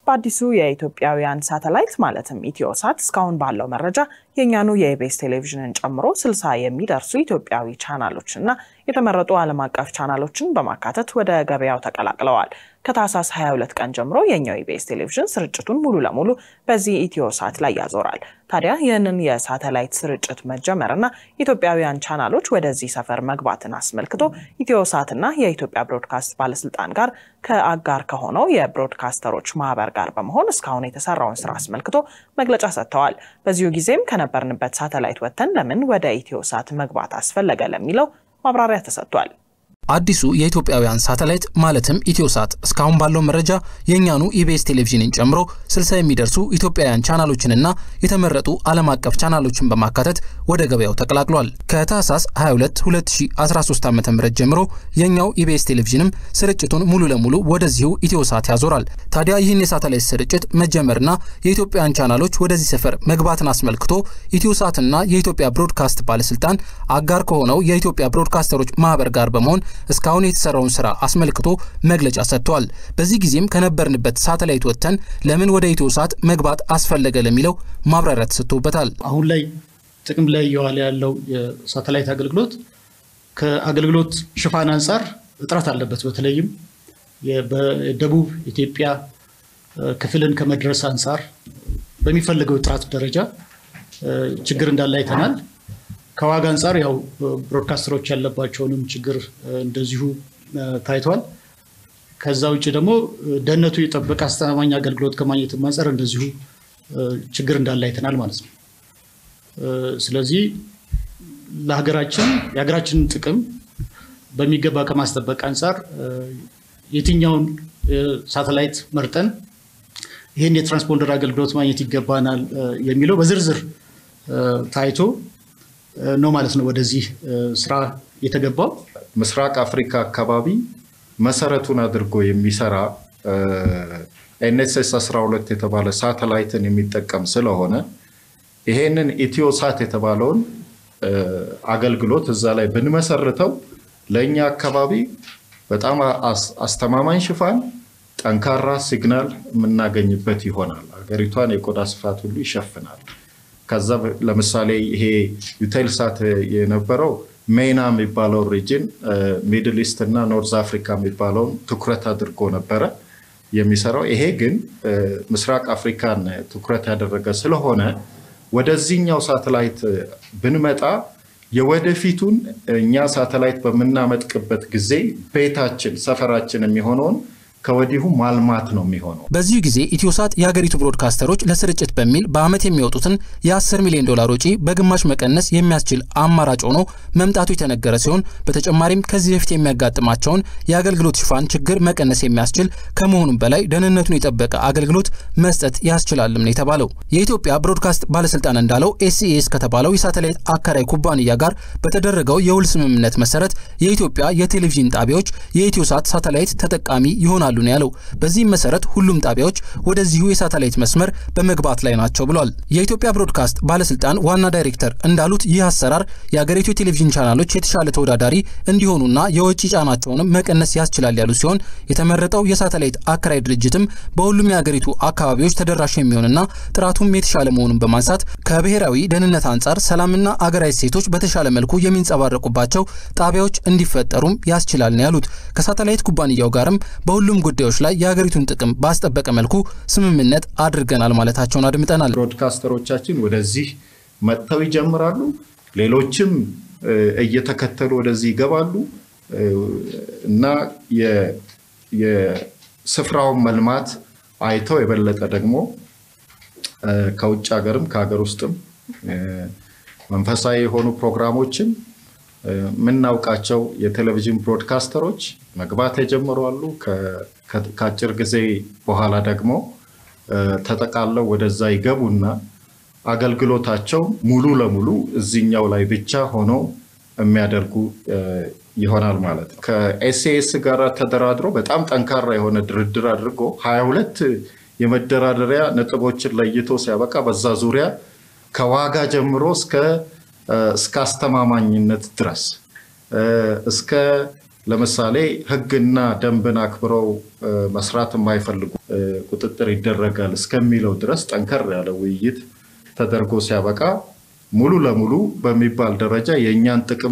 በአዲሱ የኢትዮጵያውያን ሳተላይት ማለትም ኢትዮሳት እስካሁን ባለው መረጃ የእኛኑ የኢቢኤስ ቴሌቪዥንን ጨምሮ ስልሳ የሚደርሱ ኢትዮጵያዊ ቻናሎች እና የተመረጡ ዓለም አቀፍ ቻናሎችን በማካተት ወደ ገበያው ተቀላቅለዋል። ከታህሳስ 22 ቀን ጀምሮ የኛው ኢቢኤስ ቴሌቪዥን ስርጭቱን ሙሉ ለሙሉ በዚህ ኢትዮሳት ላይ ያዞራል። ታዲያ ይህንን የሳተላይት ስርጭት መጀመርና ኢትዮጵያውያን ቻናሎች ወደዚህ ሰፈር መግባትን አስመልክቶ ኢትዮሳትና የኢትዮጵያ ብሮድካስት ባለስልጣን ጋር ከአጋር ከሆነው የብሮድካስተሮች ማህበር ጋር በመሆን እስካሁን የተሰራውን ስራ አስመልክቶ መግለጫ ሰጥተዋል። በዚሁ ጊዜም ከነበርንበት ሳተላይት ወጥተን ለምን ወደ ኢትዮሳት መግባት አስፈለገ ለሚለው ማብራሪያ ተሰጥቷል። አዲሱ የኢትዮጵያውያን ሳተላይት ማለትም ኢትዮሳት እስካሁን ባለው መረጃ የእኛኑ ኢቢኤስ ቴሌቪዥንን ጨምሮ 60 የሚደርሱ ኢትዮጵያውያን ቻናሎችንና የተመረጡ ዓለም አቀፍ ቻናሎችን በማካተት ወደ ገበያው ተቀላቅሏል። ከታህሳስ 22 2013 ዓ ም ጀምሮ የእኛው ኢቢኤስ ቴሌቪዥንም ስርጭቱን ሙሉ ለሙሉ ወደዚሁ ኢትዮሳት ያዞራል። ታዲያ ይህን የሳተላይት ስርጭት መጀመርና የኢትዮጵያውያን ቻናሎች ወደዚህ ሰፈር መግባትን አስመልክቶ ኢትዮሳትና የኢትዮጵያ ብሮድካስት ባለስልጣን አጋር ከሆነው የኢትዮጵያ ብሮድካስተሮች ማህበር ጋር በመሆን እስካሁን የተሰራውን ስራ አስመልክቶ መግለጫ ሰጥቷል። በዚህ ጊዜም ከነበርንበት ሳተላይት ወጥተን ለምን ወደ ኢትዮሳት መግባት አስፈለገ ለሚለው ማብራሪያ ተሰጥቶበታል። አሁን ላይ ጥቅም ላይ እየዋለ ያለው የሳተላይት አገልግሎት ከአገልግሎት ሽፋን አንጻር እጥረት አለበት። በተለይም በደቡብ ኢትዮጵያ ክፍልን ከመድረስ አንጻር በሚፈልገው ጥራት ደረጃ ችግር እንዳለ አይተናል። ከዋጋ አንጻር ያው ብሮድካስተሮች ያለባቸውንም ችግር እንደዚሁ ታይቷል። ከዛ ውጭ ደግሞ ደህንነቱ የጠበቀ አስተማማኝ አገልግሎት ከማግኘት አንጻር እንደዚሁ ችግር እንዳለ አይተናል ማለት ነው። ስለዚህ ለሀገራችን የሀገራችንን ጥቅም በሚገባ ከማስጠበቅ አንጻር የትኛውን ሳተላይት መርጠን ይህን የትራንስፖንደር አገልግሎት ማግኘት ይገባናል የሚለው በዝርዝር ታይቶ ነው ማለት ነው ወደዚህ ስራ የተገባው። ምስራቅ አፍሪካ አካባቢ መሰረቱን አድርጎ የሚሰራ ኤንኤስኤስ 12 የተባለ ሳተላይትን የሚጠቀም ስለሆነ ይሄንን ኢትዮሳት የተባለውን አገልግሎት እዛ ላይ ብንመሰርተው ለእኛ አካባቢ በጣም አስተማማኝ ሽፋን፣ ጠንካራ ሲግናል የምናገኝበት ይሆናል። ሀገሪቷን የቆዳ ስፋት ሁሉ ይሸፍናል። ከዛ ለምሳሌ ይሄ ዩቴልሳት የነበረው ሜና የሚባለው ሪጅን ሚድል ኢስት እና ኖርዝ አፍሪካ የሚባለውን ትኩረት አድርጎ ነበረ የሚሰራው። ይሄ ግን ምስራቅ አፍሪካን ትኩረት ያደረገ ስለሆነ ወደዚህኛው ሳተላይት ብንመጣ የወደፊቱን እኛ ሳተላይት በምናመጥቅበት ጊዜ ቤታችን፣ ሰፈራችን የሚሆነውን ከወዲሁ ማልማት ነው የሚሆነው። በዚሁ ጊዜ ኢትዮሳት የሀገሪቱ ብሮድካስተሮች ለስርጭት በሚል በዓመት የሚወጡትን የ10 ሚሊዮን ዶላር ወጪ በግማሽ መቀነስ የሚያስችል አማራጭ ሆኖ መምጣቱ የተነገረ ሲሆን በተጨማሪም ከዚህ በፊት የሚያጋጥማቸውን የአገልግሎት ሽፋን ችግር መቀነስ የሚያስችል ከመሆኑም በላይ ደህንነቱን የጠበቀ አገልግሎት መስጠት ያስችላልም ነው የተባለው። የኢትዮጵያ ብሮድካስት ባለስልጣን እንዳለው ኤስኢኤስ ከተባለው የሳተላይት አከራይ ኩባንያ ጋር በተደረገው የውል ስምምነት መሰረት የኢትዮጵያ የቴሌቪዥን ጣቢያዎች የኢትዮሳት ሳተላይት ተጠቃሚ ይሆናሉ ነው ያለው። በዚህም መሰረት ሁሉም ጣቢያዎች ወደዚሁ የሳተላይት መስመር በመግባት ላይ ናቸው ብሏል። የኢትዮጵያ ብሮድካስት ባለስልጣን ዋና ዳይሬክተር እንዳሉት ይህ አሰራር የአገሪቱ የቴሌቪዥን ቻናሎች የተሻለ ተወዳዳሪ እንዲሆኑና የወጪ ጫናቸውንም መቀነስ ያስችላል ያሉ ሲሆን የተመረጠው የሳተላይት አከራይ ድርጅትም በሁሉም የአገሪቱ አካባቢዎች ተደራሽ የሚሆንና ጥራቱም የተሻለ መሆኑን በማንሳት ከብሔራዊ ደህንነት አንጻር ሰላምና አገራዊ ሴቶች በተሻለ መልኩ የሚንጸባረቁባቸው ጣቢያዎች እንዲፈጠሩም ያስችላል ነው ያሉት። ከሳተላይት ኩባንያው ጋርም በሁሉም ጉዳዮች ላይ የሀገሪቱን ጥቅም ባስጠበቀ መልኩ ስምምነት አድርገናል ማለታቸውን አድምጠናል። ብሮድካስተሮቻችን ወደዚህ መጥተው ይጀምራሉ። ሌሎችም እየተከተሉ ወደዚህ ይገባሉ እና የስፍራውን መልማት አይተው የበለጠ ደግሞ ከውጭ ሀገርም ከሀገር ውስጥም መንፈሳዊ የሆኑ ፕሮግራሞችን የምናውቃቸው የቴሌቪዥን ብሮድካስተሮች መግባት የጀመሩ አሉ። ከአጭር ጊዜ በኋላ ደግሞ ተጠቃለው ወደዛ ይገቡና አገልግሎታቸው ሙሉ ለሙሉ እዚኛው ላይ ብቻ ሆነው የሚያደርጉ ይሆናል ማለት ነው። ከኤስኤስ ጋር ተደራድሮ በጣም ጠንካራ የሆነ ድርድር አድርጎ ሀያ ሁለት የመደራደሪያ ነጥቦችን ለይቶ ሲያበቃ በዛ ዙሪያ ከዋጋ ጀምሮ እስከ እስከ አስተማማኝነት ድረስ እስከ ለምሳሌ ሕግና ደንብን አክብረው መስራት የማይፈልጉ ቁጥጥር ይደረጋል እስከሚለው ድረስ ጠንከር ያለ ውይይት ተደርጎ ሲያበቃ ሙሉ ለሙሉ በሚባል ደረጃ የእኛን ጥቅም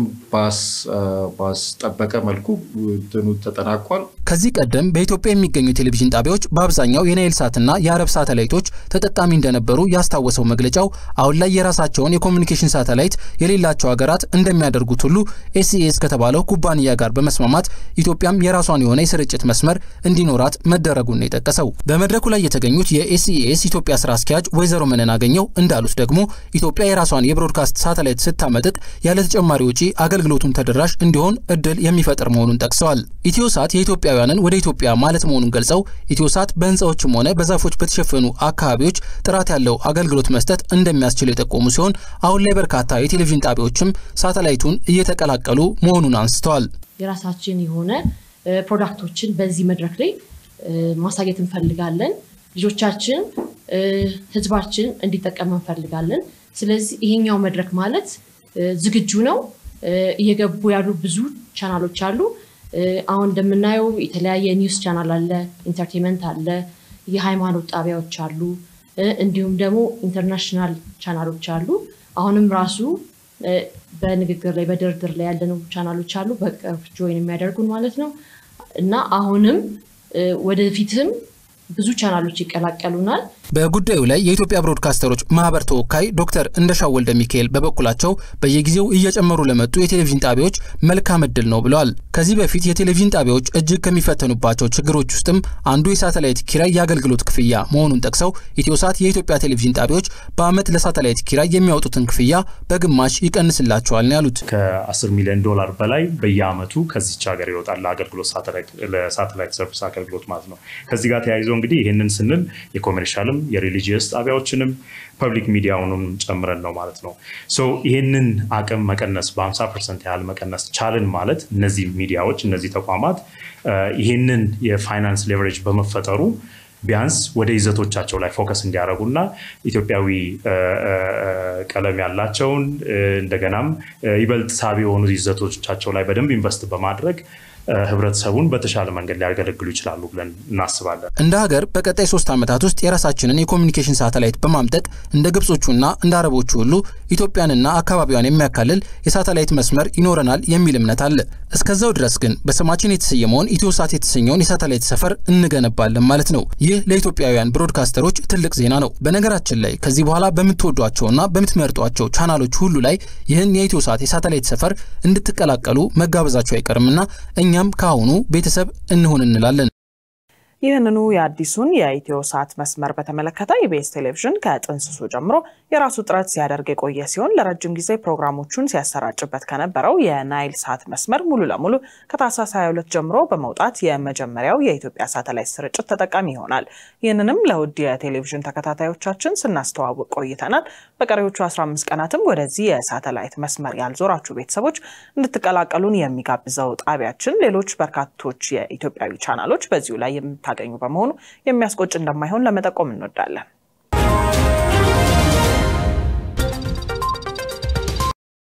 ባስጠበቀ መልኩ እንትኑ ተጠናቋል። ከዚህ ቀደም በኢትዮጵያ የሚገኙ ቴሌቪዥን ጣቢያዎች በአብዛኛው የናይል ሳትና የአረብ ሳተላይቶች ተጠቃሚ እንደነበሩ ያስታወሰው መግለጫው አሁን ላይ የራሳቸውን የኮሚኒኬሽን ሳተላይት የሌላቸው ሀገራት እንደሚያደርጉት ሁሉ ኤስኢኤስ ከተባለው ኩባንያ ጋር በመስማማት ኢትዮጵያም የራሷን የሆነ የስርጭት መስመር እንዲኖራት መደረጉን ነው የጠቀሰው። በመድረኩ ላይ የተገኙት የኤስኢኤስ ኢትዮጵያ ስራ አስኪያጅ ወይዘሮ መነን አገኘው እንዳሉት ደግሞ ኢትዮጵያ የራሷን የብሮድካስት ሳተላይት ስታመጥጥ ያለ ተጨማሪ ውጪ አገልግሎቱን ተደራሽ እንዲሆን እድል የሚፈጥር መሆኑን ጠቅሰዋል። ኢትዮሳት የኢትዮጵያውያንን ወደ ኢትዮጵያ ማለት መሆኑን ገልጸው ኢትዮሳት በህንፃዎችም ሆነ በዛፎች በተሸፈኑ አካባቢዎች ጥራት ያለው አገልግሎት መስጠት እንደሚያስችል የጠቆሙ ሲሆን አሁን ላይ በርካታ የቴሌቪዥን ጣቢያዎችም ሳተላይቱን እየተቀላቀሉ መሆኑን አንስተዋል። የራሳችን የሆነ ፕሮዳክቶችን በዚህ መድረክ ላይ ማሳየት እንፈልጋለን። ልጆቻችን፣ ህዝባችን እንዲጠቀም እንፈልጋለን። ስለዚህ ይሄኛው መድረክ ማለት ዝግጁ ነው። እየገቡ ያሉ ብዙ ቻናሎች አሉ። አሁን እንደምናየው የተለያየ ኒውስ ቻናል አለ፣ ኢንተርቴንመንት አለ፣ የሃይማኖት ጣቢያዎች አሉ፣ እንዲሁም ደግሞ ኢንተርናሽናል ቻናሎች አሉ። አሁንም ራሱ በንግግር ላይ በድርድር ላይ ያለነው ቻናሎች አሉ፣ በቅርብ ጆይን የሚያደርጉን ማለት ነው እና አሁንም ወደፊትም ብዙ ቻናሎች ይቀላቀሉናል። በጉዳዩ ላይ የኢትዮጵያ ብሮድካስተሮች ማህበር ተወካይ ዶክተር እንደሻው ወልደ ሚካኤል በበኩላቸው በየጊዜው እየጨመሩ ለመጡ የቴሌቪዥን ጣቢያዎች መልካም እድል ነው ብለዋል። ከዚህ በፊት የቴሌቪዥን ጣቢያዎች እጅግ ከሚፈተኑባቸው ችግሮች ውስጥም አንዱ የሳተላይት ኪራይ የአገልግሎት ክፍያ መሆኑን ጠቅሰው ኢትዮሳት የኢትዮጵያ ቴሌቪዥን ጣቢያዎች በዓመት ለሳተላይት ኪራይ የሚያወጡትን ክፍያ በግማሽ ይቀንስላቸዋል ነው ያሉት። ከ10 ሚሊዮን ዶላር በላይ በየዓመቱ ከዚች ሀገር ይወጣል ለአገልግሎት ለሳተላይት ሰርቪስ አገልግሎት ማለት ነው። ከዚህ ጋር ተያይዞ እንግዲህ ይህንን ስንል የኮሜርሻልም የሪሊጂየስ ጣቢያዎችንም ፐብሊክ ሚዲያውንም ጨምረን ነው ማለት ነው። ይህንን አቅም መቀነስ በ50 ፐርሰንት ያህል መቀነስ ቻልን ማለት እነዚህ ሚዲያዎች እነዚህ ተቋማት ይህንን የፋይናንስ ሌቨሬጅ በመፈጠሩ ቢያንስ ወደ ይዘቶቻቸው ላይ ፎከስ እንዲያደርጉና ኢትዮጵያዊ ቀለም ያላቸውን እንደገናም ይበልጥ ሳቢ የሆኑ ይዘቶቻቸው ላይ በደንብ ኢንቨስት በማድረግ ህብረተሰቡን በተሻለ መንገድ ሊያገለግሉ ይችላሉ ብለን እናስባለን። እንደ ሀገር በቀጣይ ሶስት ዓመታት ውስጥ የራሳችንን የኮሚኒኬሽን ሳተላይት በማምጠቅ እንደ ግብጾቹና እንደ አረቦቹ ሁሉ ኢትዮጵያንና አካባቢዋን የሚያካልል የሳተላይት መስመር ይኖረናል የሚል እምነት አለ። እስከዛው ድረስ ግን በስማችን የተሰየመውን ኢትዮሳት የተሰኘውን የሳተላይት ሰፈር እንገነባለን ማለት ነው። ይህ ለኢትዮጵያውያን ብሮድካስተሮች ትልቅ ዜና ነው። በነገራችን ላይ ከዚህ በኋላ በምትወዷቸውና በምትመርጧቸው ቻናሎች ሁሉ ላይ ይህን የኢትዮሳት የሳተላይት ሰፈር እንድትቀላቀሉ መጋበዛቸው አይቀርምና እኛም ከአሁኑ ቤተሰብ እንሆን እንላለን። ይህንኑ የአዲሱን የኢትዮ ሳት መስመር በተመለከተ ኢቢኤስ ቴሌቪዥን ከጥንስሱ ጀምሮ የራሱ ጥረት ሲያደርግ የቆየ ሲሆን ለረጅም ጊዜ ፕሮግራሞቹን ሲያሰራጭበት ከነበረው የናይል ሳት መስመር ሙሉ ለሙሉ ከታህሳስ 22 ጀምሮ በመውጣት የመጀመሪያው የኢትዮጵያ ሳተላይት ስርጭት ተጠቃሚ ይሆናል። ይህንንም ለውድ የቴሌቪዥን ተከታታዮቻችን ስናስተዋውቅ ቆይተናል። በቀሪዎቹ 15 ቀናትም ወደዚህ የሳተላይት መስመር ያልዞራችሁ ቤተሰቦች እንድትቀላቀሉን የሚጋብዘው ጣቢያችን ሌሎች በርካቶች የኢትዮጵያዊ ቻናሎች በዚሁ ላይ የምታገኙ በመሆኑ የሚያስቆጭ እንደማይሆን ለመጠቆም እንወዳለን።